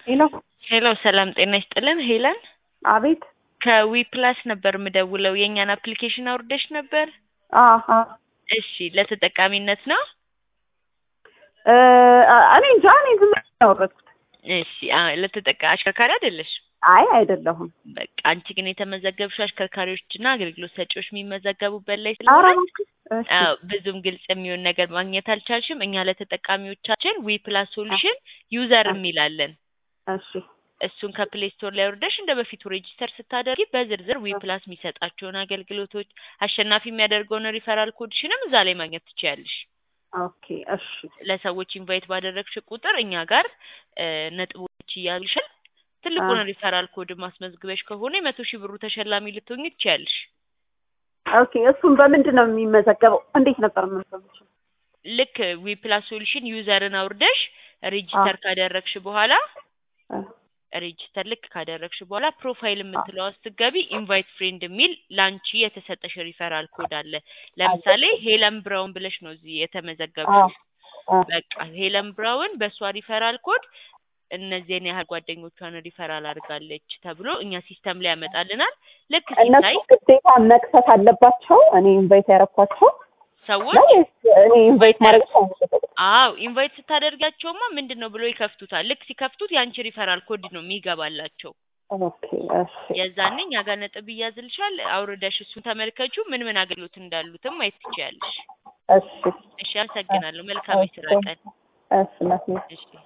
ሄሎ ሄሎ ሰላም ጤና ይስጥልን ሄለን አቤት ከዊ ፕላስ ነበር የምደውለው የእኛን አፕሊኬሽን አውርደሽ ነበር አሀ እሺ ለተጠቃሚነት ነው እ እኔ እንጃ እኔ ዝም ብዬ ነው ያወረድኩት እሺ አ- ለተጠቃ አሽከርካሪ አይደለሽ አይ አይደለሁም በቃ አንቺ ግን የተመዘገብሽው አሽከርካሪዎችና አገልግሎት ሰጪዎች የሚመዘገቡበት ላይ ኧረ ስለሆነ እባክህ እሺ አዎ ብዙም ግልጽ የሚሆን ነገር ማግኘት አልቻልሽም እኛ ለተጠቃሚዎቻችን ዊ ፕላስ ሶሉሽን ዩዘር የሚላለን እሺ እሱን ከፕሌይ ስቶር ላይ ወርደሽ እንደ በፊቱ ሬጂስተር ስታደርጊ በዝርዝር ዊ ፕላስ የሚሰጣቸውን አገልግሎቶች አሸናፊ የሚያደርገውን ሪፈራል ኮድሽንም እዛ ላይ ማግኘት ትችያለሽ። ኦኬ እሺ ለሰዎች ኢንቫይት ባደረግሽ ቁጥር እኛ ጋር እ ነጥቦች እያሉሽን ትልቁን አ- ሪፈራል ኮድ ማስመዝግበሽ ከሆነ የመቶ ሺህ ብሩ ተሸላሚ ልትሆኚ ትችያለሽ። ኦኬ እሱን በምንድን ነው የሚመዘገበው እንዴት ነበር የምንሰምችው ልክ ዊ ፕላስ ሶሉሽን ዩዘርን አውርደሽ ሬጂስተር ካደረግሽ በኋላ ሬጂስተር ልክ ካደረግሽ በኋላ ፕሮፋይል የምትለዋ ስትገቢ ኢንቫይት ፍሬንድ የሚል ላንቺ የተሰጠሽ ሪፈራል ኮድ አለ። ለምሳሌ ሄለን ብራውን ብለሽ ነው እዚህ የተመዘገብሽው። በቃ ሄለን ብራውን በእሷ ሪፈራል ኮድ እነዚህን ያህል ጓደኞቿን ሪፈራል አድርጋለች ተብሎ እኛ ሲስተም ላይ ያመጣልናል። ልክ እነሱ ሲታይ ግዴታ መክፈት አለባቸው እኔ ኢንቫይት ያረኳቸው ሰዎች ነው ወይስ እኔ ኢንቫይት ማድረግ ነው አዎ ኢንቫይት ስታደርጋቸውማ ምንድን ነው ብሎ ይከፍቱታል። ልክ ሲከፍቱት የአንቺ ሪፈራል ኮድ ነው የሚገባላቸው። ኦኬ እሺ የዛኔ እኛ ጋር ነጥብ ይያዝልሻል። አውርደሽ እሱን ተመልከቹ። ምን ምን አገልግሎት እንዳሉትም ማየት ትችያለሽ። እሺ እሺ፣ አመሰግናለሁ። መልካም የስራ ቀን። እሺ እናቴ እሺ